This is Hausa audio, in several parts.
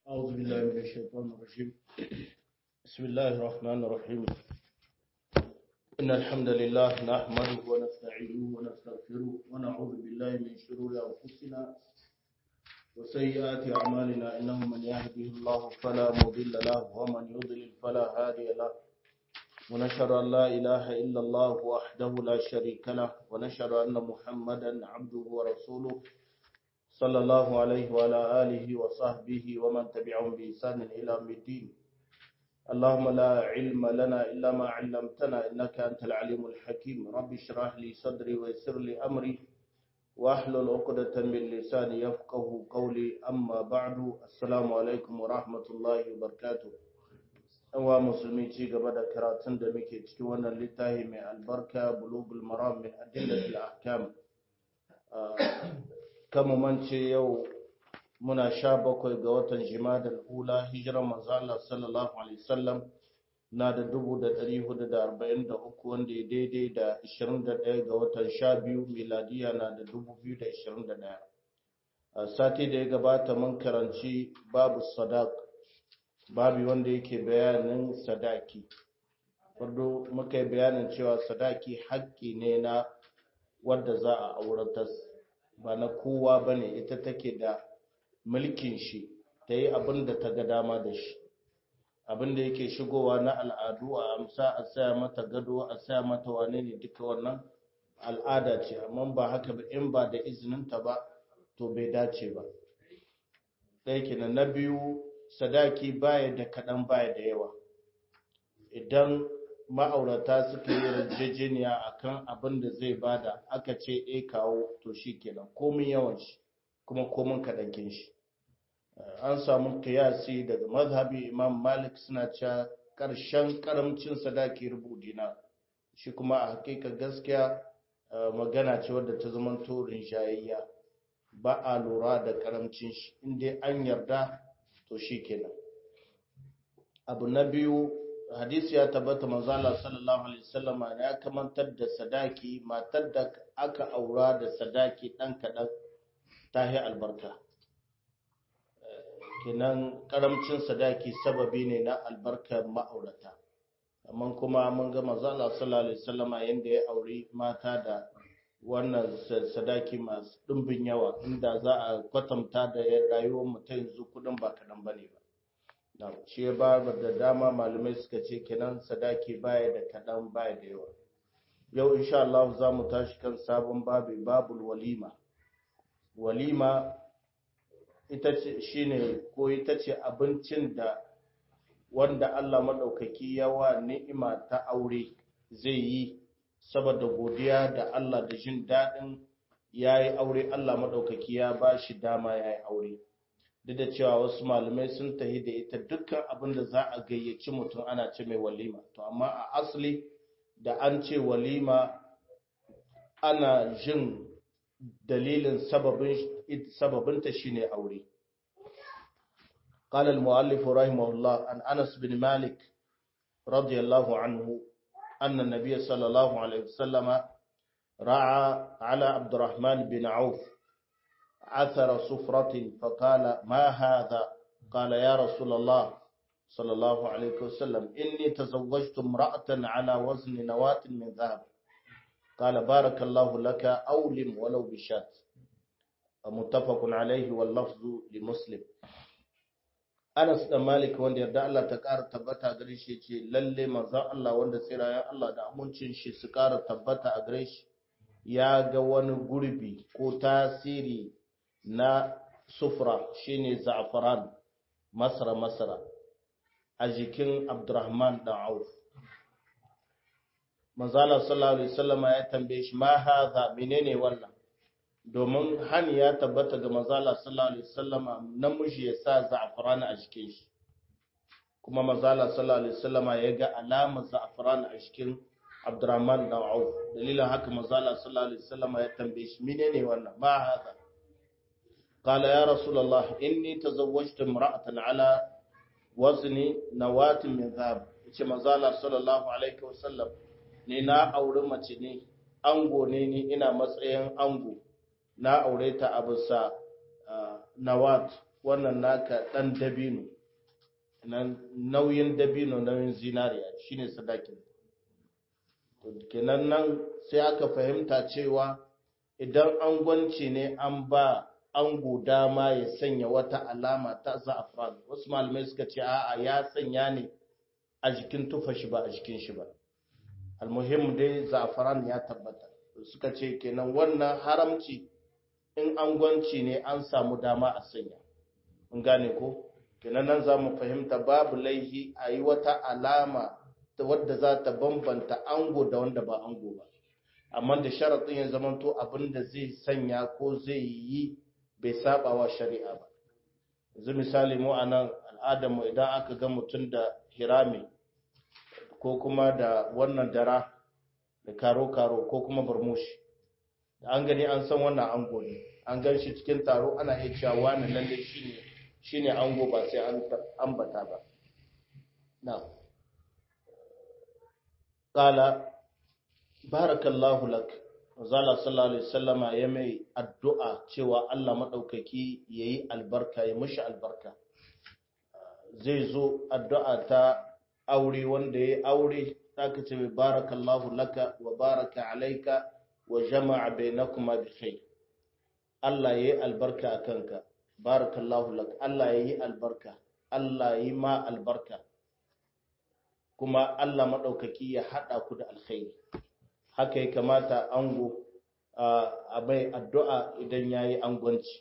أعوذ بالله من الشيطان الرجيم بسم الله الرحمن الرحيم إن الحمد لله نحمده ونستعينه ونستغفره ونعوذ بالله من شرور أنفسنا وسيئات أعمالنا إنه من يهده الله فلا مضل له ومن يضلل فلا هادي له ونشهد أن لا إله إلا الله وحده لا شريك له ونشهد أن محمدا عبده ورسوله صلى الله عليه وعلى آله وصحبه ومن تبعهم بإحسان إلى يوم الدين اللهم لا علم لنا إلا ما علمتنا إنك أنت العليم الحكيم رب اشرح لي صدري ويسر لي أمري واحلل عقدة من لساني يفقه قولي أما بعد السلام عليكم ورحمة الله وبركاته أوا مسلمي ci gaba da karatun da muke cikin wannan littafi mai albarka bulugul maram min adillatil ahkam kama mance yau muna sha bakwai ga watan jimadar ula hijiran manzo Allah sallallahu alaihi wasallam na da dubu da ɗari hudu da arba'in da uku wanda ya daidai da ishirin da ɗaya ga watan sha biyu miladiya na da dubu biyu da ishirin da ɗaya a sati da ya gabata mun karanci babu sadak babu wanda yake bayanin sadaki wadda muka yi bayanin cewa sadaki haƙƙi ne na wadda za a auratar ba na kowa ba ne ita take da mulkin shi ta yi abin da ta ga dama da shi abin da yake shigowa na al'adu a amsa a saya mata gado a saya mata wane ne duka wannan al'ada ce amma ba haka ba in ba da izininta ba to bai dace ba ɗaya kenan na biyu sadaki baya da kaɗan baya da yawa idan ma'aurata suka yi yarjejeniya akan abin da zai bada aka ce e kawo to shi kenan komin yawan shi kuma komin kaɗankin shi an samu kiyasi daga mazhabi imam malik suna cewa ƙarshen ƙaramcin sadaki rubu dina shi kuma a hakika gaskiya magana ce wadda ta zama turin shayayya ba a lura da ƙaramcin shi inda an yarda to shi kenan abu na biyu hadisi ya tabbata manzo Allah sallallahu alaihi wasallam ya kamantar da sadaki matar da aka aura da sadaki dan kadan tahi albarka kenan karamcin sadaki sababi ne na albarkar ma'aurata amma kuma mun ga manzo Allah sallallahu alaihi wasallam yanda ya auri mata da wannan sadaki masu dimbin yawa inda za a kwatanta da rayuwar mutum yanzu kudin ba kadan bane ba shi ya ba da dama malamai suka ce kenan sadaki baya da kaɗan baya da yawa yau insha Allah za mu tashi kan sabon babu babul walima walima ita ce shine ko ita ce abincin da wanda Allah madaukaki yawa ni'ima ta aure zai yi saboda godiya da Allah da jin daɗin yayi aure Allah madaukaki ya ba shi dama yayi aure duk da cewa wasu malamai sun tahi da ita dukkan abin da za a gayyaci mutum ana ce mai walima to amma a asali da an ce walima ana jin dalilin sababinta shine aure قال المؤلف رحمه الله عن أنس بن مالك رضي الله عنه أن النبي صلى الله عليه وسلم رعى على عبد الرحمن بن عوف عثر صفرة فقال ما هذا قال يا رسول الله صلى الله عليه وسلم إني تزوجت امرأة على وزن نواة من ذهب قال بارك الله لك أولم ولو بشات متفق عليه واللفظ لمسلم Anas da Malik wanda yarda Allah ta ƙara tabbata gare shi ce lalle manzon Allah wanda tsirayen Allah da amincin shi su ƙara tabbata a gare shi ya ga wani gurbi ko tasiri na sufra shine za'afaran masara masara a jikin abdurrahman dan auf manzala sallallahu alaihi wasallam ya tambaye shi ma hadha menene wannan domin hani ya tabbata ga manzala sallallahu alaihi wasallam namiji ya sa za'afaran a jikin shi kuma manzala sallallahu alaihi wasallam ya ga alamar za'afaran a jikin abdurrahman dan auf dalilin haka manzala sallallahu alaihi wasallam ya tambaye shi menene wannan ma hadha قال يا رسول الله إني تزوجت امرأة على وزن نواة من ذهب yace manzo Allah sallallahu alaihi wasallam ni na aure mace ne ango ne ni ina matsayin ango na aure ta a bisa nawat wannan naka dan dabino nan nauyin dabino nauyin zinariya shine sadakin kenan nan sai aka fahimta cewa idan angwanci ne an ba ango dama ya sanya wata alama ta za'afran wasu malamai suka ce a'a ya sanya ne a jikin tufa shi ba a jikin shi ba almuhim dai za'afran ya tabbata suka ce kenan wannan haramci in angwanci ne an samu dama a sanya mun gane ko kenan nan za mu fahimta babu laihi a yi wata alama wadda za ta bambanta ango da wanda ba ango ba amma da sharaɗin ya zamanto abin da zai sanya ko zai yi bai saba wa shari'a ba yanzu misali mu a nan al'adarmu idan aka ga mutum da hirami ko kuma da wannan dara da karo-karo ko kuma burmushi da an gani an san wannan ango ne an gan shi cikin taro ana iya cewa wani lalle shine shine ango ba sai an ambata ba na qala barakallahu lak Zala sallallahu alaihi wasallama ya mai addu'a cewa Allah maɗaukaki ya yi albarka, ya mushi albarka. Zai zo addu'a ta aure wanda ya aure, ta ka ce mai barakallahu laka wa baraka alaika wa jama'a bai na kuma bi kai. Allah ya yi albarka a kanka, barakallahu laka, Allah ya yi albarka, Allah ya yi ma albarka, kuma Allah maɗaukaki ya haɗa ku da alkhairi. haka ya kamata ango a bai addu'a idan ya yi angonci.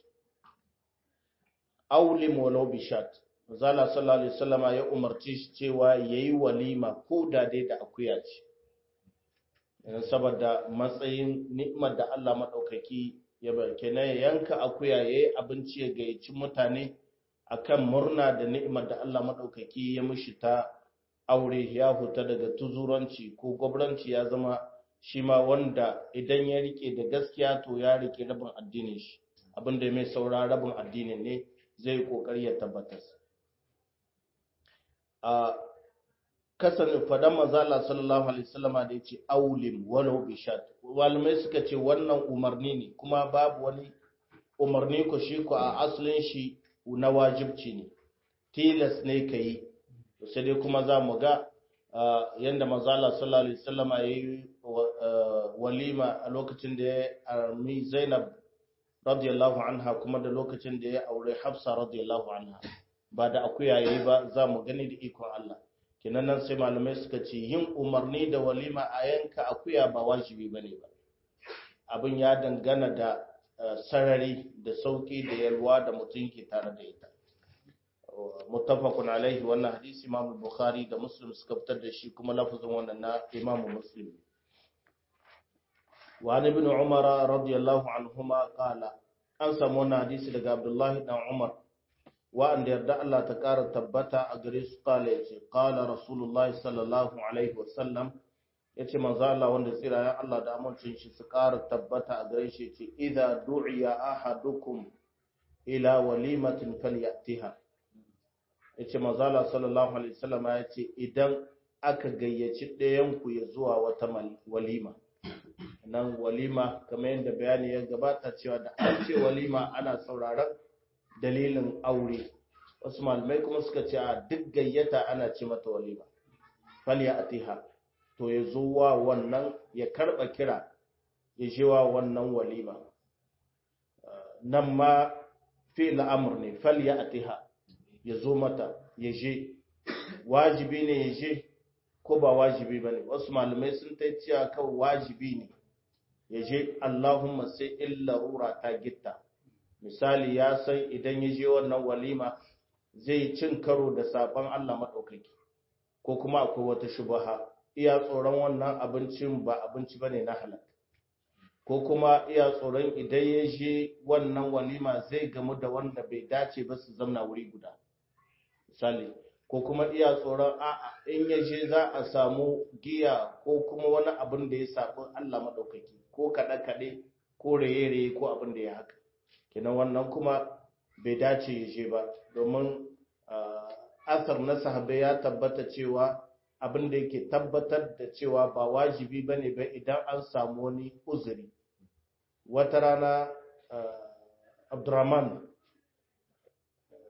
Aulim walau bishat, Zala sallallahu Alaihi wasallama ya umarci shi cewa ya yi walima ko da dai da akuya ce, saboda matsayin ni'imar da Allah maɗaukaki ya barke na yanka akuya ya yi abinci ya gayyaci mutane akan murna da ni'imar da Allah maɗaukaki ya mishi ta aure ya huta daga tuzuranci ko gwabranci ya zama shi ma wanda idan ya rike da gaskiya to ya rike rabin addinin shi abinda mai saura rabin addinin ne zai kokari ya tabbatar a kasan fadan mazala sallallahu alaihi wasallama da yace aulim walau bishat walmai suka ce wannan umarni ne kuma babu wani umarni ko shi ko a asalin shi na wajibci ne tilas ne kai sai dai kuma za mu ga yanda mazala sallallahu alaihi wasallama yayi walima a lokacin da ya armi Zainab radiyallahu anha kuma da lokacin da ya aure Hafsa radiyallahu anha ba da akuya yayi ba za mu gani da ikon Allah kenan nan sai malamai suka ce yin umarni da walima a yanka akuya ba wajibi bane ba abin ya dangana da sarari da sauki da yalwa da mutum ke tare da ita muttafaqun alaihi wannan hadisi Imam Bukhari da Muslim suka fitar da shi kuma lafazin wannan na Imam Muslim wa an ibn Umar radiyallahu anhuma qala an samu wannan hadisi daga Abdullah dan Umar wa an yarda Allah ta kara tabbata a gare su qala yace qala Rasulullahi sallallahu alaihi wasallam yace manzo Allah wanda tsira ya Allah da amincin shi su kara tabbata a gare shi yace idza du'iya ahadukum ila walimatin falyatiha yace manzala sallallahu alaihi wasallam ya ce idan aka gayyaci ɗayan ku ya zuwa wata walima nan walima kamar yadda bayani ya gabata cewa da an ce walima ana sauraron dalilin aure wasu malamai kuma suka ce a duk gayyata ana ce mata walima falya atiha to ya zo wa wannan ya karba kira ya je wa wannan walima nan ma fi'il amr ne falya atiha ya zo mata ya je wajibi ne ya je ko ba wajibi ba ne wasu malamai sun ta cewa kawai wajibi ne ya je allahumma sai illa rura ta gitta misali ya san idan ya je wannan walima zai cin karo da sabon allah maɗaukaki ko kuma akwai wata shubaha iya tsoron wannan abincin ba abinci ba ne na halak ko kuma iya tsoron idan ya je wannan walima zai gamu da wanda bai dace ba su zamna wuri guda misali ko kuma iya tsoron a'a in ya je za a samu giya ko kuma wani abin da ya saɓi Allah maɗaukaki ko kaɗe-kaɗe ko raye-raye ko abin da ya haka kenan wannan kuma bai dace ya je ba domin asar na sahabai ya tabbata cewa abin da yake tabbatar da cewa ba wajibi ba ne ba idan an samu wani uzuri wata rana abdurrahman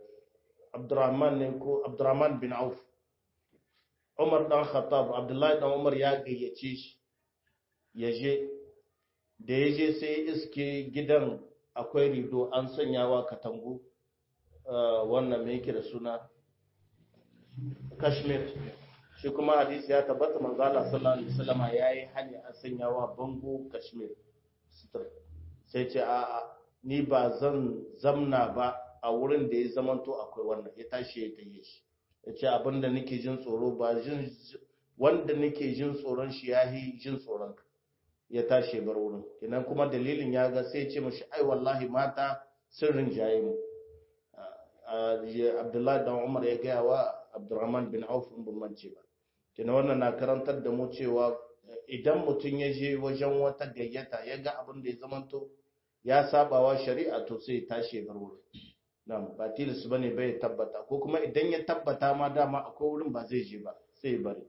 Abdurrahman ne ko Abdurrahman bin Auf Umar dan Khattab Abdullahi dan Umar ya gayyace shi ya je da ya je sai iske gidan akwai rido an sanyawa katangu wannan mai yake da suna Kashmir shi kuma hadisi ya tabbata manzo Allah sallallahu alaihi wasallam yayi hani a sanyawa bango Kashmir sai ce a ni ba zan zamna ba a wurin da ya zamanto akwai wannan ya tashi ya taye shi ya ce abinda nake jin tsoro ba jin wanda nake jin tsoron shi ya yi jin tsoron ya tashi bar wurin kenan kuma dalilin ya ga sai ce mashi ai wallahi mata sirrin jaye mu abdullahi dan umar ya gaya wa abdurrahman bin auf in ban mance ba kenan wannan na karantar da mu cewa idan mutum ya je wajen wata gayyata ya ga abin da ya zamanto ya sabawa shari'a to sai ya tashi bar wurin nan ba tilis ba ne bai tabbata ko kuma idan ya tabbata ma dama akwai wurin ba zai je ba sai ya bari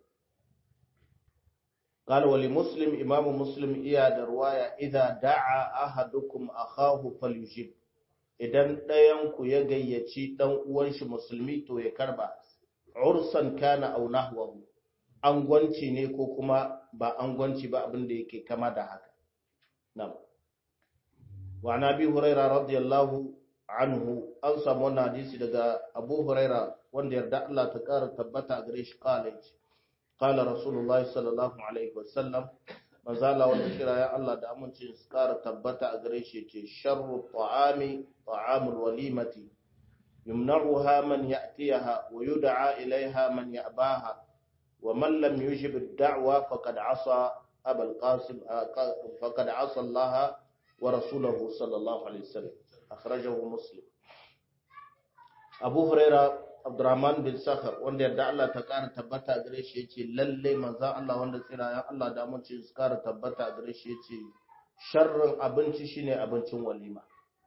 قال ولمسلم إمام مسلم إيا دروايا إذا دعا أحدكم أخاه فليجيب idan ɗayanku ya gayyaci ɗan uwanshi musulmi to ya karba ursan kana aw nahwahu angwanci ne ko kuma ba angwanci ba abin da yake kama da haka na'am wa nabi huraira radiyallahu anhu an samu wannan hadisi daga Abu Huraira wanda yarda Allah ta ƙara tabbata a gare shi kala yace qala rasulullahi sallallahu alaihi wasallam manzala wanda kira ya Allah da amincin su ƙara tabbata a gare shi yace sharru ta'ami ta'amul walimati yumna'uha man ya'tiyaha wa yud'a ilaiha man ya'baha wa man lam yujib ad-da'wa faqad 'asa abul qasim faqad 'asa Allah wa rasulahu sallallahu alaihi wasallam akhrajahu muslim abu huraira abdurrahman bin sakhar wanda yadda Allah ta kara tabbata gare shi yace lalle manzon Allah wanda tsirayen Allah da mun ce su kara tabbata gare shi yace sharrin abinci shine abincin walima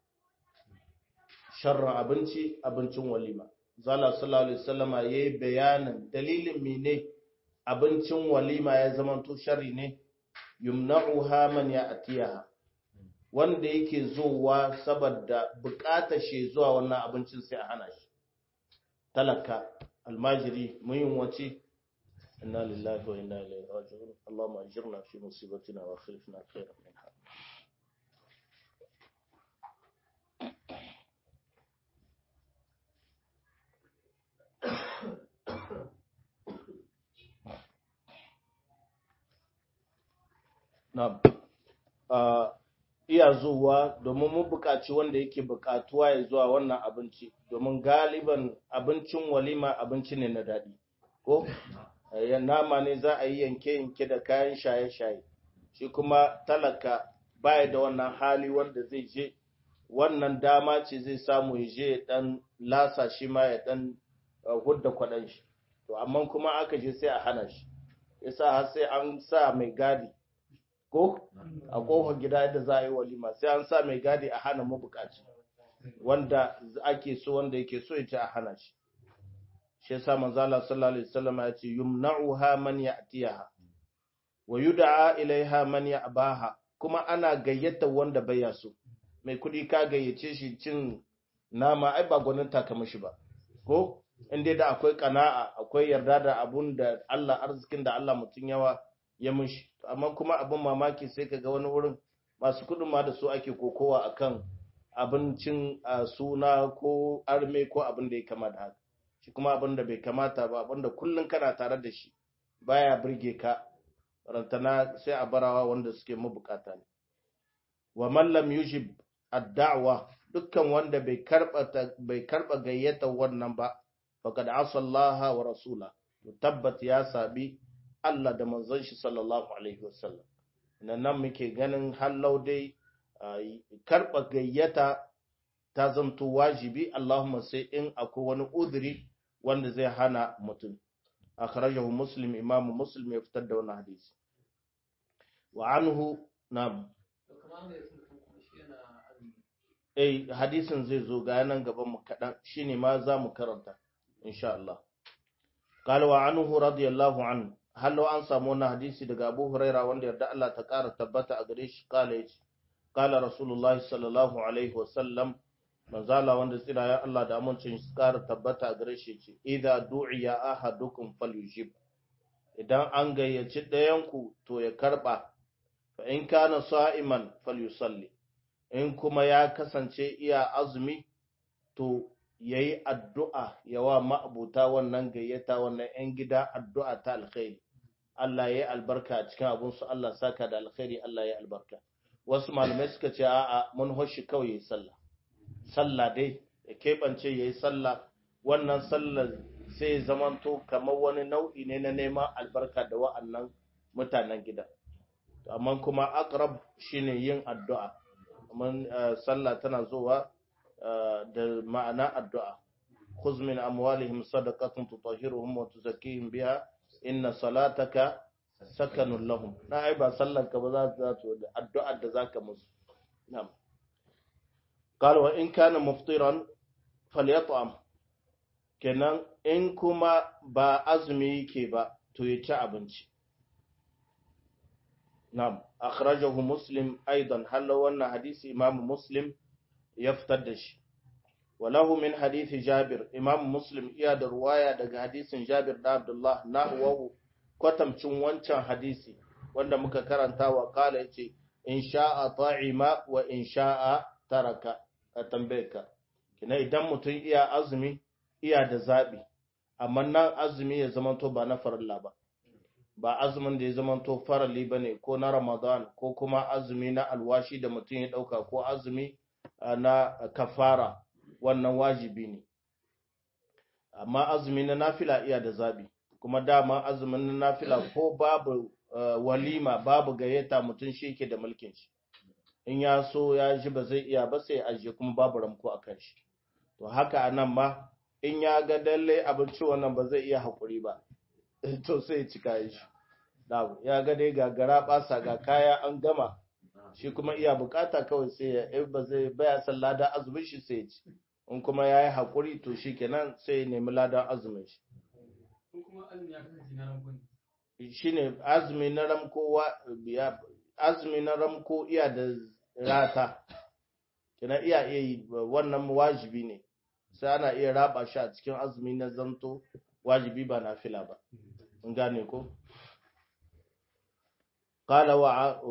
sharrin abinci abincin walima zalla sallallahu alaihi wasallama yayi bayanin dalilin mene abincin walima ya zamanto sharri ne yumna'uha man ya'tiyaha wanda yake zuwa saboda bukatar shi zuwa wannan abincin sai a hana shi talaka almajiri muyin wace inna lillahi wa inna ilaihi raji'un allahumma ajirna fi musibatina wa khilfna khairan minha na'am iya zuwa domin mun buƙaci wanda yake buƙatuwa ya zuwa wannan abinci domin galiban abincin walima abinci ne na daɗi ko nama ne za a yi yanke-yanke da kayan shaye-shaye shi kuma talaka baya da wannan hali wanda zai je wannan dama ce zai samu ya je ya ɗan lasa shi ma ya ɗan hudda kwaɗan shi to amma kuma aka je sai a hana shi yasa har sai an sa mai gadi ko a kofar gida yadda za a yi walima sai an sa mai gadi a hana mabukaci wanda ake so wanda yake so ya ce a hana shi shi yasa manzo Allah sallallahu alaihi wasallam ya ce yumna'uha man ya'tiha wa yud'a ilaiha man ya'baha kuma ana gayyata wanda bai so mai kudi ka gayyace shi cin nama ai ba gwanin taka mishi ba ko inda da akwai kana'a akwai yarda da abun da Allah arzikin da Allah mutun yawa ya mishi amma kuma abin mamaki sai ka ga wani wurin masu kudin ma da su ake kokowa akan abincin suna ko arme ko abin da ya kama da haka shi kuma abin da bai kamata ba abin da kullum kana tare da shi baya birge ka rantana sai a barawa wanda suke mabukata ne wa man lam yujib ad-da'wa dukkan wanda bai karba bai karba gayyata wannan ba faqad asallaha wa rasula tabbat ya sabi Allah da manzon shi sallallahu alaihi wasallam nan nan muke ganin hallau dai karba gayyata ta zanto wajibi Allahumma sai in akwai wani udiri wanda zai hana mutum akhrajahu muslim imam muslim ya fitar da wannan hadisi wa anhu na eh hadisin zai zo ga nan gaban mu kadan shine ma za mu karanta insha Allah قال وعنه رضي الله عنه هل لو an samu wannan hadisi daga Abu Huraira wanda yarda Allah ta ƙara tabbata a gare shi kala yace qala Rasulullah sallallahu alaihi wasallam manzala wanda tsira ya Allah da amincin su ƙara tabbata gare shi ce idza du'iya ahadukum falyujib idan an gayyaci ɗayanku to ya karɓa fa in kana sa'iman falyusalli in kuma ya kasance iya azumi to yayi addu'a yawa ma'abuta wannan gayyata wannan 'yan gida addu'a ta alkhairi Allah ya yi albarka a cikin abinsu Allah saka da alkhairi Allah ya albarka wasu malamai suka ce a'a mun hoshi kawai yayi sallah sallah dai ya keɓance yayi sallah wannan sallar sai zamanto kamar wani nau'i ne na neman albarka da wa'annan mutanen gida amma kuma aqrab shine yin addu'a mun sallah tana zuwa da ma'ana addu'a khuz min amwalihim sadaqatan tutahhiruhum wa tuzakkihim biha inna salataka sakanun lahum na ai ba sallar ka ba za ta zo da addu'ar da zaka musu na'am قال وإن كان مفطرا فليطعم kenan in kuma ba azumi yake ba to ya ci abinci na'am akhrajahu muslim aidan halla wannan hadisi imam muslim ya fitar da shi walahu min hadisi jabir imam muslim iya da ruwaya daga hadisin jabir da abdullah nahwahu kwatamcin wancan hadisi wanda muka karanta wa kala yace in sha'a ta'ima wa in sha'a taraka a tambayarka kina idan mutum iya azumi iya da zaɓi amma nan azumi ya zamanto ba na farilla ba ba azumin da ya zamanto farali ba ne ko na ramadan ko kuma azumi na alwashi da mutum ya ɗauka ko azumi na kafara wannan wajibi ne amma azumi na nafila iya da zaɓi kuma dama azumin na nafila ko babu walima babu gayyata mutum shi yake da mulkin shi in ya so ya ji ba zai iya ba sai ajiye kuma babu ramko a kan shi to haka a nan ma in ya ga dalle abinci wannan ba zai iya haƙuri ba to sai ya ci kayan shi ya ga dai gagara ɓasa ga kaya an gama shi kuma iya bukata kawai sai ya ba zai baya san ladan azumin shi sai ya ci in kuma ya yi haƙuri to shi kenan sai ya nemi ladan azumin shi shi ne azumi na ramko azumi na ramko iya da rata kina iya iya yi wannan wajibi ne sai ana iya raba shi a cikin azumi na zanto wajibi ba na fila ba in gane ko qala wa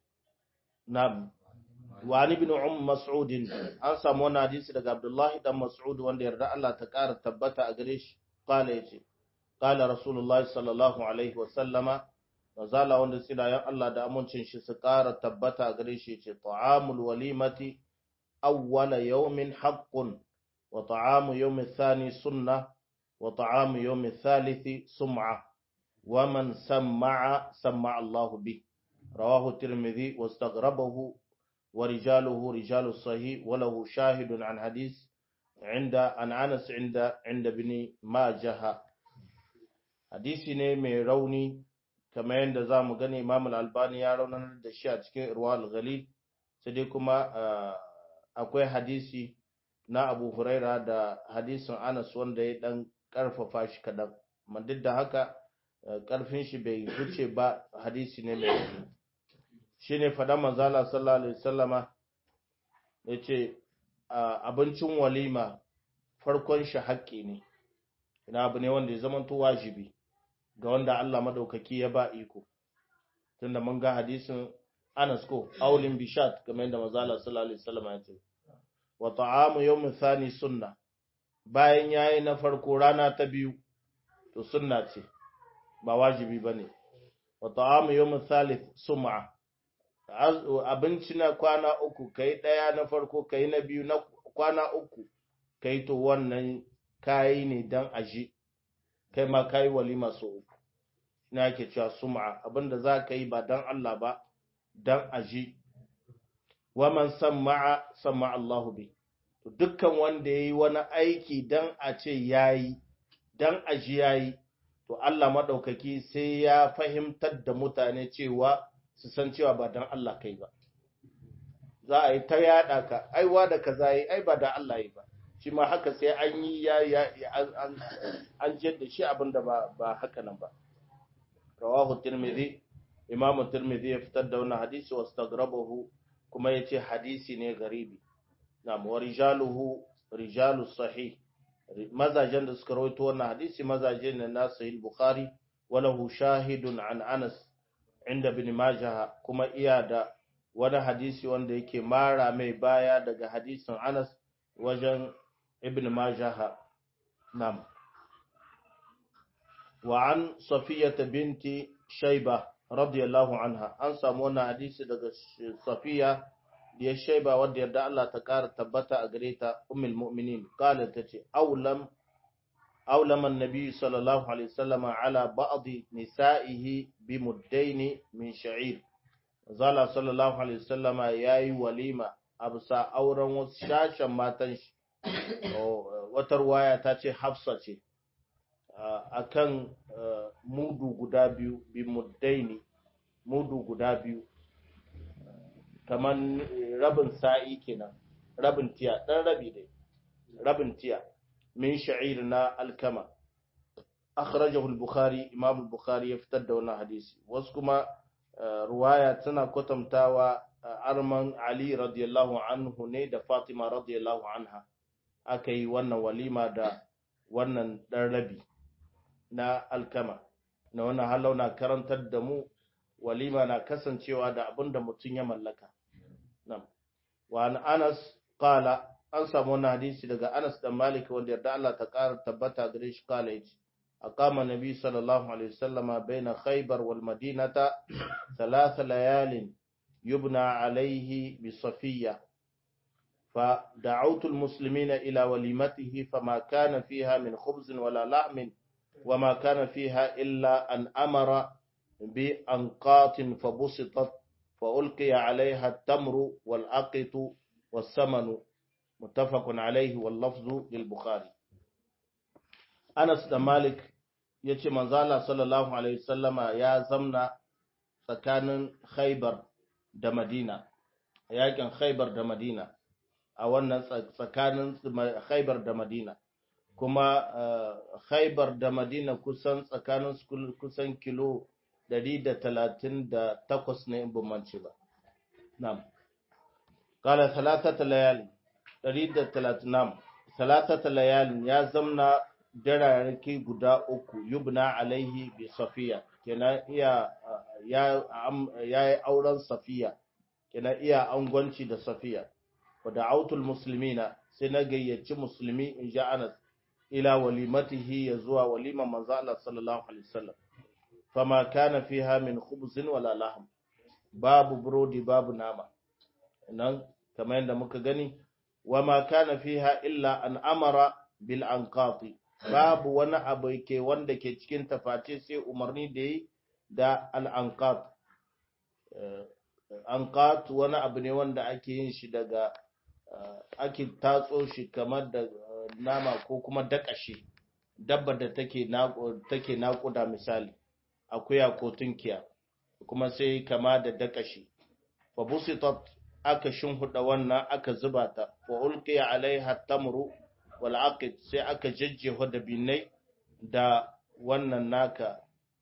na'am wa ani ibn um mas'ud an samu wannan hadisi daga abdullah dan mas'ud wanda yarda Allah ta kara tabbata a gare shi qala yace qala rasulullahi sallallahu alaihi wa sallama mazala wanda tsilayen Allah da amincin shi su ƙara tabbata a gare shi ce ta'amul walimati awwala yawmin haqqun wa ta'amu yawmi thani sunna wa ta'amu yawmi thalithi sum'a wa man samma'a samma'a Allah bi rawahu tirmidhi wastaghrabahu wa rijaluhu rijalu sahih wa lahu shahidun an hadith عند عن انس عند عند ابن ماجه hadisi ne mai rauni kamar yadda za mu gani imam albani ya raunar da shi a cikin irwal ghalil sai dai kuma akwai hadisi na abu huraira da hadisin anas wanda ya dan karfafa shi kadan amma duk da haka karfin shi bai wuce ba hadisi ne mai rauni shi ne fada manzala sallallahu alaihi wasallama ya ce abincin walima farkon shi haƙƙi ne ina abu ne wanda ya zamanto wajibi ga wanda Allah madaukaki ya ba iko tunda mun ga hadisin Anas ko aulin bishat kamar yadda manzo Allah sallallahu alaihi wasallam ya ce wa ta'amu yawm thani sunna bayan yayi na farko rana ta biyu to sunna ce ba wajibi bane wa ta'amu yawm thalith sum'a abinci na kwana uku kai daya na farko kai na biyu na kwana uku kai to wannan kayi ne dan aji kai ma kayi walima so uku ina yake cewa sum'a abinda za ka yi ba dan Allah ba dan aji wa man sam'a sam'a Allahu bi to dukkan wanda yayi wani aiki dan a ce yayi dan aji yayi to Allah madaukaki sai ya fahimtar da mutane cewa su san cewa ba dan Allah kai ba za a yi ta yada ka aiwa da kaza yi ai ba da Allah yi ba shi ma haka sai an yi ya ya an jiyar da shi abinda ba ba haka nan ba rawahu tirmidhi imamu tirmidhi ya fitar da wannan hadisi wastaghrabahu kuma yace hadisi ne garibi na'am wa rijaluhu rijalu sahih mazajen da suka rawaito wannan hadisi mazaje ne na sahih bukhari walahu shahidun an anas inda bin majah kuma iya da wani hadisi wanda yake mara mai baya daga hadisin anas wajen ibn majah nam wa an safiyata binti shaiba radiyallahu anha an samu wannan hadisi daga safiya ya shaiba wadda yarda Allah ta kara tabbata a gare ta ummul mu'minin qalat tace awlam awlam an-nabi sallallahu alaihi wasallam ala ba'd nisa'ihi bi muddaini min sha'ir zala sallallahu alaihi wasallam yayi walima absa auren wasu shashan matan shi wata ruwaya ta ce hafsa ce akan mudu guda biyu bi muddaini mudu guda biyu kamar rabin sa'i kenan rabin tiya dan rabi dai rabin tiya min sha'ir na alkama akhrajahu al-bukhari imam al-bukhari ya fitar da wannan hadisi wasu kuma ruwaya tana kwatantawa arman ali radiyallahu anhu ne da fatima radiyallahu anha aka yi wannan walima da wannan dan rabi na alkama na wannan halau na karantar da mu walima na kasancewa da abin da mutum ya mallaka Nam. Wa an Anas qala an samu wannan hadisi daga Anas da Malik wanda yarda Allah ta ƙara tabbata gare shi kala yace aqama nabi sallallahu alaihi wasallama baina Khaybar wal Madinata thalath layalin yubna alaihi bi Safiyya فدعوت المسلمين إلى وليمته فما كان فيها من خبز ولا لحم وما كان فيها إلا أن أمر بأنقاط فبسطت فألقي عليها التمر والأقط والسمن متفق عليه واللفظ للبخاري أنس بن مالك yace manzala sallallahu alaihi wasallama ya zamna tsakanin Khaibar da Madina yakin Khaibar da Madina a wannan tsakanin Khaibar da Madina kuma Khaibar da Madina kusan tsakanin kusan kilo dari da talatin da takwas ne in bambance ba. Nam. Kala talatata layalin, dari da talatin nam, talatata layalin ya zamna dararraki guda uku yubna alaihi bi safiya, kenan iya ya yi auren safiya, kenan iya angwanci da safiya. Wadda autul musulmina sai na gayyaci musulmi in ja Anas ila walimatihi ya zuwa waliman manzo Allah sallallahu alaihi wasallam. fama kana fiha min khubzin wala lahm babu burodi babu nama nan kamar yadda muka gani wama kana fiha illa an amara bil anqati babu wani abu ke wanda ke cikin taface sai umarni da yi da al anqat anqat wani abu ne wanda ake yin shi daga ake tatso shi kamar da nama ko kuma dakashi dabba da take take naƙuda misali akuya ko tunkiya kuma sai kama da dakashi fa busitat aka shinhuda wannan aka zuba ta wa ulqiya alaiha tamru wal aqid sai aka jajjeho da binai da wannan naka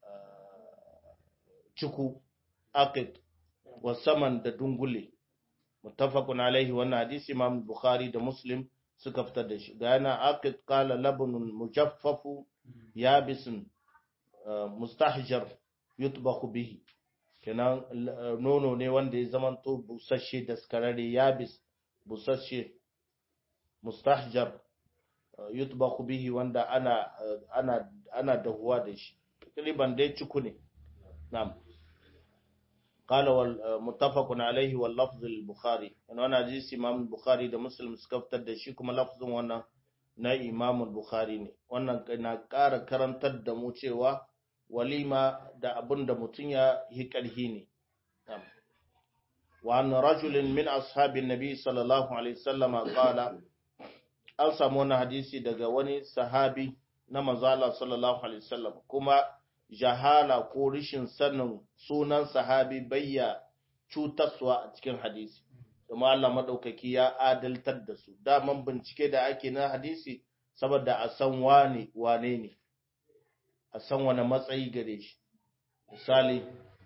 ciku aqid wa saman da dungule muttafaqun alaihi wannan hadisi imam bukhari da muslim suka fitar da shi ga yana aqid qala labnun mujaffafu yabisun mustahjar yutbahu bihi kenan nono ne wanda ya zamanto busasshe da skararre yabis busasshe mustahjar yutbahu bihi wanda ana ana ana dahuwa da shi kaliban dai ciku ne na'am قال والمتفق عليه واللفظ البخاري انا انا حديث امام البخاري da muslim suka fitar da shi kuma lafzin wannan na imam bukhari ne wannan na ƙara karantar da mu cewa walima da abin da mutum ya yi ƙarhi ne wa an rajulin min ashabin nabi sallallahu alaihi wasallam qala an samu wani hadisi daga wani sahabi na manzo Allah sallallahu alaihi wasallam kuma jahala ko rishin sanin sunan sahabi bayya cutaswa a cikin hadisi kuma Allah madaukaki ya adaltar da su daman bincike da ake na hadisi saboda a san wane wane ne a san wani matsayi gare shi misali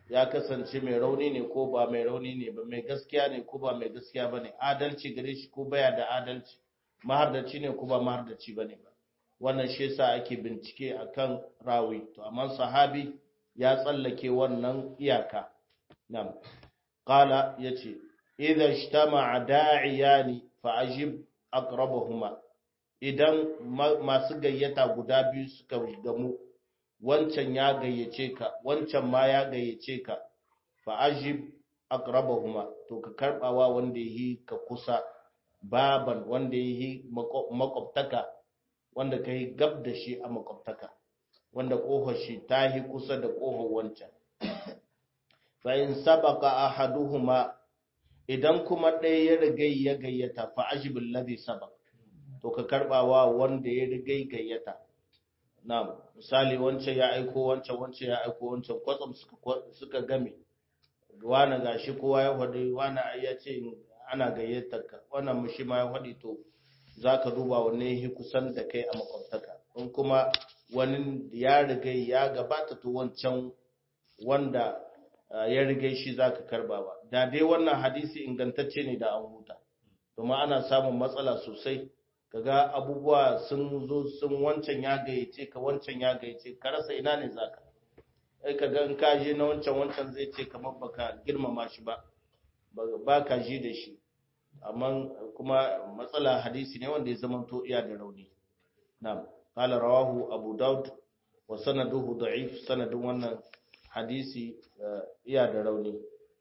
ya kasance mai rauni ne ko ba mai rauni ne ba mai gaskiya ne ko ba mai gaskiya ba ne adalci gare shi ko baya da adalci mahardaci ne ko ba mahardaci ba ne ba wannan shi yasa ake bincike akan rawi to amma sahabi ya tsallake wannan iyaka nam qala yace idza ijtama'a da'iyani fa ajib aqrabahuma idan masu gayyata guda biyu suka gamu wancan ya gayyace ka wancan ma ya gayyace ka fa ajib aqrabahuma to ka karbawa wanda yi ka kusa baban wanda yi makwabtaka wanda kai gab da shi a makwabtaka wanda kohar shi ta yi kusa da kohar wancan fa in sabaka ahaduhuma idan kuma ɗaya ya riga ya gayyata fa ajib alladhi sabaq to ka karbawa wanda ya riga gayyata Na'am, misali wancan ya aiko wancan wancan ya aiko wancan kwatsam suka suka game. Wani gashi kowa ya faɗi wani ya ce ana gayyatar ka, wannan mushi ma ya faɗi to zaka duba wanne yake kusan da kai a makwabtaka. In kuma wani ya riga ya gabata to wancan wanda ya riga shi zaka karba ba. Da dai wannan hadisi ingantacce ne da an huta. Domin ana samun matsala sosai kaga abubuwa sun zo sun wancan ya gayyace ka wancan ya gayyace ka rasa ina ne zaka ai kaga in ka je na wancan wancan zai ce kamar baka girmama shi ba ba ka ji da shi amma kuma matsala hadisi ne wanda ya zama to iya da rauni na'am qala rawahu abu daud wa sanaduhu da'if sanadin wannan hadisi iya da rauni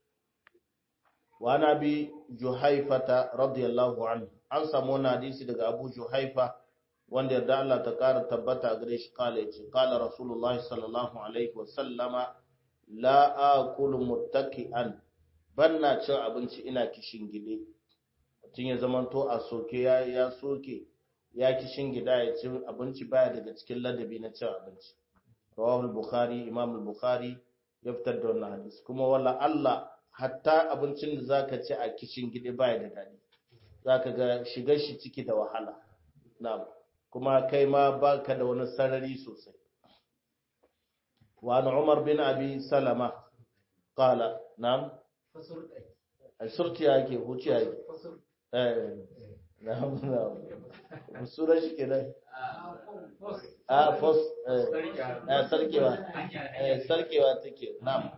wa nabi juhaifata radiyallahu anhu an samu wani hadisi daga Abu Juhaifa wanda yarda Allah ta ƙara tabbata gare shi kala yace kala Rasulullah sallallahu alaihi wa sallama la akulu muttaki'an banna cin abinci ina kishin gide mutum ya zamanto a soke ya ya soke ya kishin gida ya ci abinci baya daga cikin ladabi na cin abinci rawahu al-bukhari imam al-bukhari ya fitar da wannan hadisi kuma wala Allah hatta abincin da zaka ci a kishin gide baya da dadi zaka ga shigar shi ciki da wahala na'am kuma kai ma baka da wani sarari sosai wa an umar bin abi salama qala na'am surti yake huci yake eh na'am na'am sura shi kenan a fos eh sarkewa eh sarkewa take na'am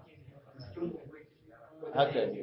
haka ne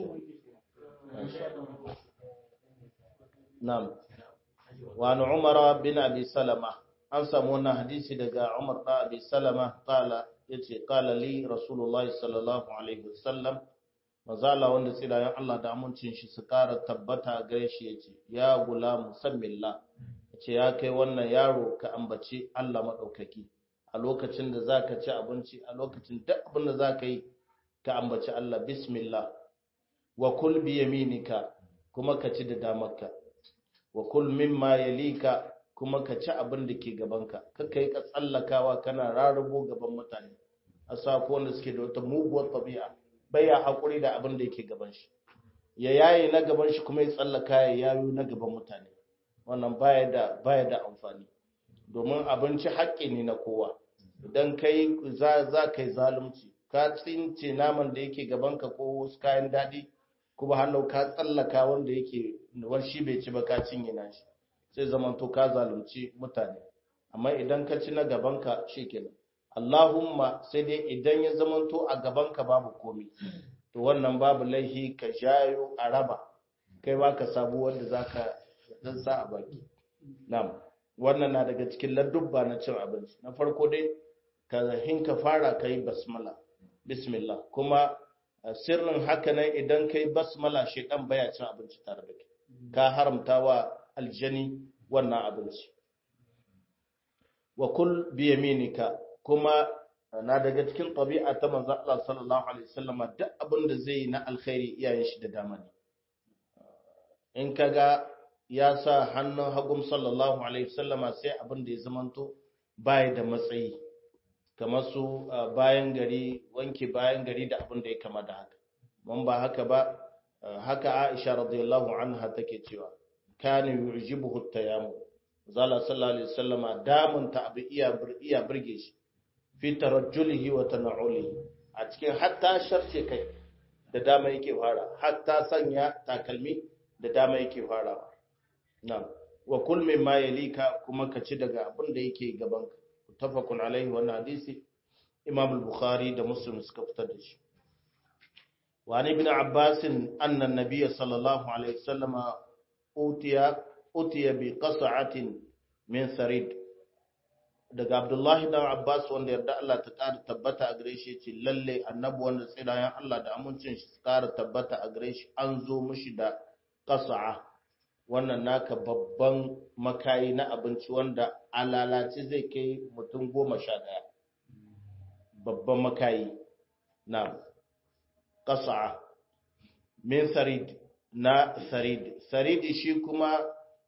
Na'am. Wa an Umar bin Abi Salama an samu wannan hadisi daga Umar da Abi Salama kala yace kala li Rasulullah sallallahu alaihi wasallam mazala wanda tsilayen Allah da amincin shi su kara tabbata gare shi yace ya gulam sammillah yace ya kai wannan yaro ka ambaci Allah madaukaki a lokacin da zaka ci abinci a lokacin duk abin da zaka yi ka ambaci Allah bismillah wa kul bi yaminika kuma ka ci da damarka wa kul mimma yalika kuma ka ci abin da ke gabanka kaka yi ka tsallakawa kana rarrabo gaban mutane a sako wanda suke da wata muguwar tabi'a baya hakuri da abin da yake gaban shi ya yaye na gaban shi kuma ya tsallaka ya yayo na gaban mutane wannan baya da baya da amfani domin abinci haƙƙi ne na kowa idan kai za za kai zalunci ka tsince naman da yake gabanka ko wasu kayan daɗi kuma hallau ka tsallaka wanda yake war shi bai ci ba ka cinye nashi sai zaman to ka zalunci mutane amma idan ka ci na gabanka shikenan Allahumma sai dai idan ya zaman to a gabanka babu komai to wannan babu laihi ka jayo a raba kai ba ka sabu wanda zaka dan sa a baki na'am wannan na daga cikin ladubba na cin abinci na farko dai ka hinka fara kai basmala bismillah kuma sirrin haka nan idan kai basmala shedan baya cin abinci tare da kai ka haramta wa aljani wannan abinci wa kul bi yaminika kuma na daga cikin tabi'a ta manzo Allah sallallahu alaihi wasallam duk abin da zai na alkhairi iyayen shi da dama ne in kaga ya sa hannun hagum sallallahu alaihi wasallama sai abin da ya zamanto baya da matsayi kamar su bayan gari wanke bayan gari da abin da ya kama da haka mun ba haka ba haka Aisha radiyallahu anha take cewa kana yujibuhu tayammum zalla sallallahu alaihi wasallama damun ta abu iya iya burge shi fi tarajjulihi wa tana'ulihi a cikin hatta sharce kai da dama yake fara hatta sanya takalmi da dama yake farawa na'am wa kul mimma yalika kuma ka ci daga abin da yake gaban ka tafakun alaihi wannan hadisi imam al-bukhari da muslim suka fitar da shi wa ni ibn abbas anna an-nabiy sallallahu alaihi wasallam utiya utiya bi qas'atin min sarid daga abdullahi dan abbas wanda yarda Allah ta ƙara tabbata a gare shi ce lalle annabi wanda tsirayen Allah da amincin shi su ƙara tabbata a gare shi an zo mishi da qas'a wannan naka babban makayi na abinci wanda alalace zai kai mutum goma sha ɗaya babban makayi na ƙasa min sarid na sarid saridi shi kuma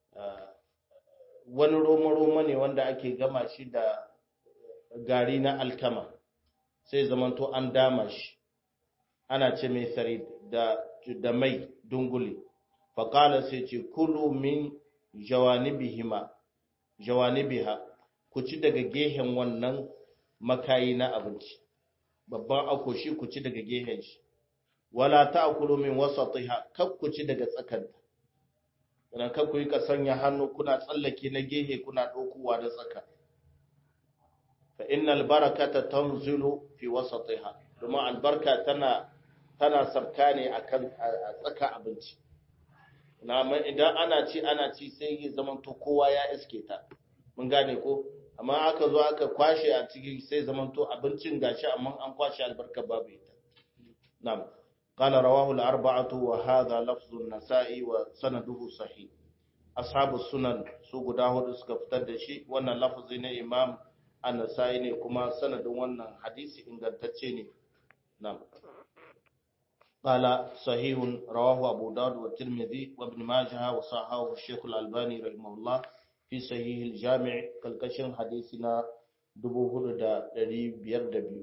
wani roma-roma ne wanda ake gama shi da gari na alkama sai zamanto an dama shi ana ce mai sarid da mai dunguli faƙala sai ce kulu min jawanibihima jawanibiha ku ci daga gehen wannan makayi na abinci babban akoshi ku ci daga gehen shi wala ta'kulu min wasatiha kak ku ci daga tsakanta idan kak ku yi ka sanya hannu kuna tsallake na gehe kuna ɗaukowa da tsaka fa innal barakata tanzilu fi wasatiha domin albarka tana tana sarka ne akan a tsaka abinci idan ana ci ana ci sai ya zama to kowa ya iske ta mun gane ko amma aka zo aka kwashe a ciki sai zama to abincin gashi amma an kwashe albarka babu ita na'am qala rawahu al-arba'atu wa hadha lafzu an-nasa'i wa sanaduhu sahih ashabu sunan su guda hudu suka fitar da shi wannan lafzi ne imam an-nasa'i ne kuma sanadin wannan hadisi ingantacce ne na'am قال صحيح رواه أبو داود والترمذي وابن ماجه وصححه الشيخ الألباني رحمه الله في صحيح الجامع كالكشن حديثنا دبوه دا دري بير دبيو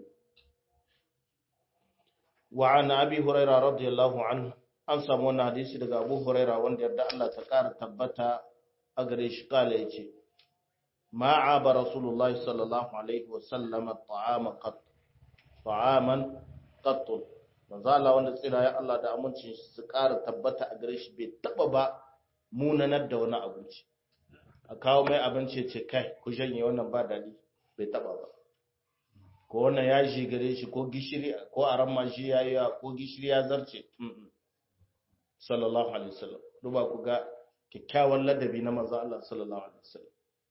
وعن أبي هريرة رضي الله عنه an samu wannan hadisi daga Abu Huraira wanda yarda Allah ta ƙara tabbata a gare shi kala yace ma aba Rasulullahi sallallahu alaihi wa sallam ta'ama qat ta'aman qat manzo Allah wanda tsira ya Allah da amincin shi su ƙara tabbata a gare shi bai taba ba munanar da wani abinci a kawo mai abinci ce kai ku janye wannan ba dadi bai taba ba ko wannan ya shi gare shi ko gishiri ko aran ma shi yayi ko gishiri ya zarce sallallahu alaihi wasallam duba ku ga kyakkyawan ladabi na manzo Allah sallallahu alaihi wasallam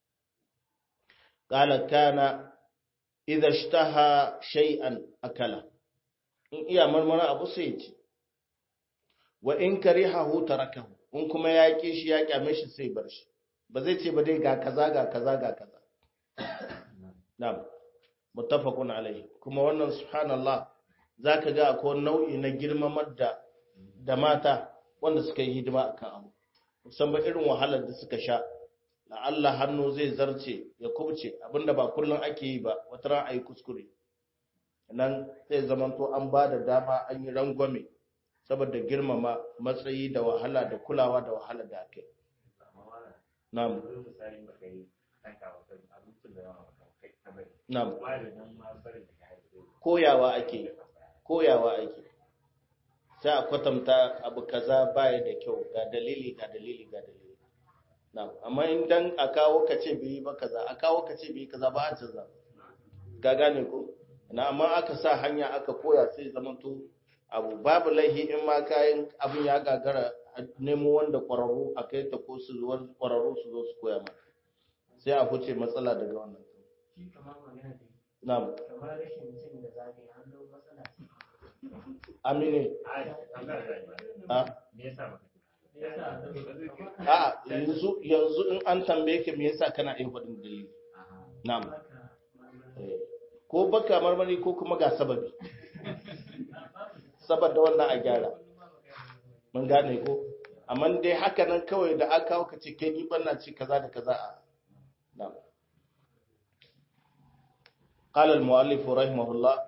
qala kana idza ishtaha shay'an akala in iya marmara abu sai ci wa in karihahu tarakahu in kuma ya ki shi ya kyame shi sai bar shi ba zai ce ba dai ga kaza ga kaza ga kaza na'am muttafaqun alaihi kuma wannan subhanallah zaka ga akwai nau'i na girmamar da da mata wanda suka yi hidima akan abu musamman irin wahalar da suka sha la'alla hannu zai zarce ya kubce abinda ba kullum ake yi ba wata ran ayi kuskure nan zai zamanto an ba da dama an yi rangwame saboda girmama matsayi da wahala da kulawa da wahala da ake na'am na'am koyawa ake koyawa ake sai a kwatanta abu kaza baya da kyau ga dalili ga dalili ga dalili na'am amma in dan a kawo ka ce bai ba kaza a kawo ka ce bai kaza ba a canza ga gane ko na amma aka sa hanya aka koya sai zamanto abu babu laihi in ma kayan abin ya gagara nemo wanda kwararru a kai ta ko su zuwa kwararru su zo su koya mata sai a huce matsala daga wannan na'am kamar rashin cin da zafi an zo matsala amine a yasa a yanzu yanzu in an tambaye ka me yasa kana yin faɗin dalili na'am Eh, ko baka marmari ko kuma ga sababi saboda wannan a gyara mun gane ko amma dai haka nan kawai da aka kawo ka ce kai ni ban na ci kaza da kaza a na'am قال المؤلف رحمه الله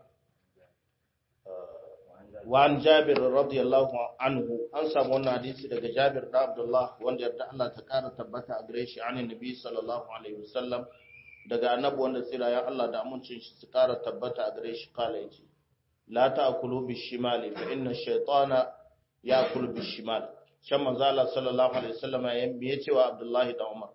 وعن جابر رضي الله عنه an samu wannan hadisi daga Jabir da Abdullah wanda yarda Allah ta kara tabbata a gare shi anin Nabi sallallahu alaihi wasallam daga annabi wanda tsira ya Allah da amincin shi su kara tabbata a gare shi kala yace la ta'kulu bishimali fa inna ash-shaytana ya'kulu bishimal shan manzo Allah sallallahu alaihi wasallam ya me cewa Abdullahi da Umar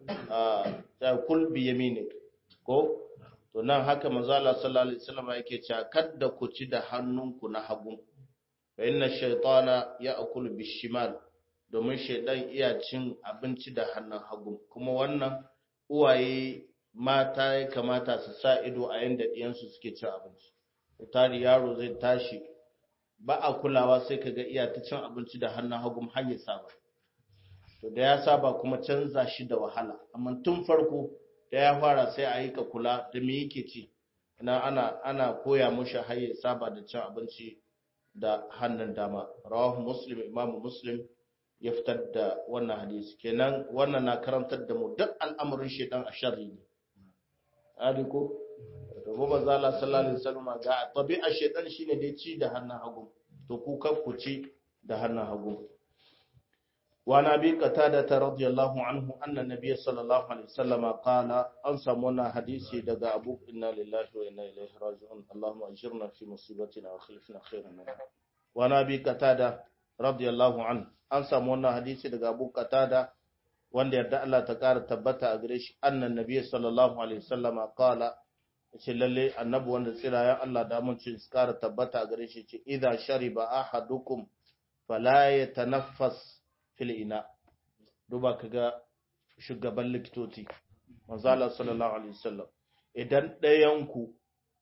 ta kul bi yaminik ko to nan haka manzo Allah sallallahu alaihi wasallam yake cewa kadda ku ci da hannunku na hagu fa inna ash-shaytana ya'kulu bishimal domin shaidan iya cin abinci da hannun hagu kuma wannan uwaye mata ya kamata su sa ido a yanda ɗiyansu suke cin abinci tari yaro zai tashi ba a kulawa sai ka ga iya ta cin abinci da hannun hagu hanyar saba to da ya saba kuma canza shi da wahala amma tun farko da ya fara sai a yi ka kula da me yake ci na ana ana koya mushi har ya saba da cin abinci da hannun dama rawahu muslim imamu muslim ya fitar da wannan hadisi kenan wannan na karantar da mu duk al'amarin shaitan a sharri ne ari ko to gobe zala sallallahu alaihi wasallam ga tabi'a shaitan shine dai ci da hannun hagu to ku kar ku ci da hannun hagu wa nabi qatada radiyallahu anhu anna nabiy sallallahu alaihi wasallam qala an samu wannan hadisi daga abu inna lillahi wa inna ilaihi raji'un allahumma ajirna fi musibatina wa khilfna khairan minha wa nabi qatada radiyallahu anhu an samu wannan hadisi daga Abu Qatada wanda yarda Allah ta ƙara tabbata a gare shi annan nabiy sallallahu alaihi wasallama qala ce lalle annabi wanda tsirayen Allah da mun ce ƙara tabbata a gare shi ce idza shariba ahadukum fala yatanaffas fil ina duba kaga shugaban likitoci manzo Allah sallallahu alaihi wasallam idan ɗayan ku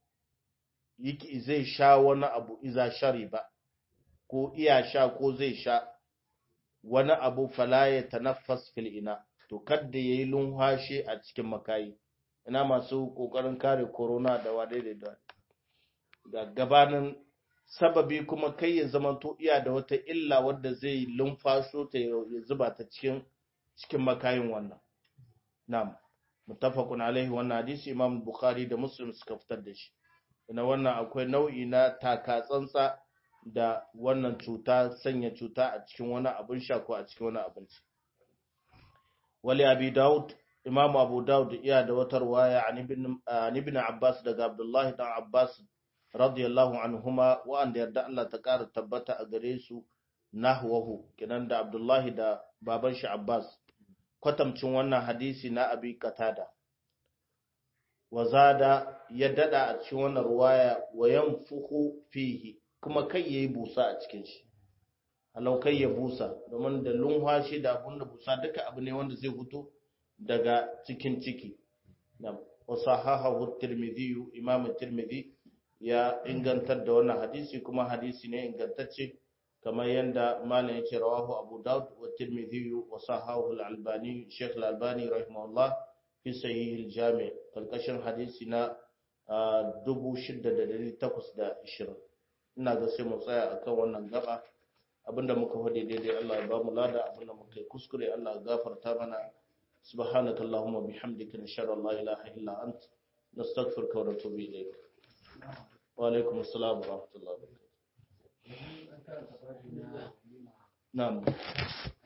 yake zai sha wani abu idza shariba ko iya sha ko zai sha wani abu fala ya tanaffas fil ina to kadda yayi lunhashe a cikin makayi ina masu kokarin kare corona da wadai da da gabanin sababi kuma kai ya zamanto iya da wata illa wadda zai lumfasho ta ya zuba ta cikin cikin makayin wannan na'am muttafaqun alaihi wannan hadisi imam bukhari da muslim suka fitar da shi ina wannan akwai nau'i na taka tsantsa da wannan cuta sanya cuta a cikin wani abin sha ko a cikin wani abinci. Wali Abi Dawud, Imam Abu Dawud iya da wata ruwaya an ibn Abbas daga Abdullah dan Abbas radiyallahu anhuma wa'anda yarda Allah ta ƙara tabbata a gare su nahwahu kinan da Abdullah da baban shi Abbas kwatamcin wannan hadisi na Abi Qatada. Wazada ya dada a cikin wannan ruwaya wa yanfuhu fihi kuma kai ya yi busa a cikin shi halau kai ya busa domin da lunwashi da abun da busa duka abu ne wanda zai fito daga cikin ciki wasu hahahu tirmidhi imam tirmidhi ya ingantar da wannan hadisi kuma hadisi ne ingantacce kamar yadda malam ya ce rawahu abu daud wa tirmidhi wa sahahu al-albani sheikh al-albani rahimahullah fi sahih al-jami kalkashin hadisi na 6820 ina ga sai mu tsaya akan wannan gaba abinda muka faɗi daidai Allah ya ba mu lada abinda muka yi kuskure Allah ya gafarta mana subhanaka allahumma bihamdika nashhadu an la ilaha illa ant nastaghfiruka wa natubu ilayk wa alaikum assalam wa rahmatullahi wa barakatuh na'am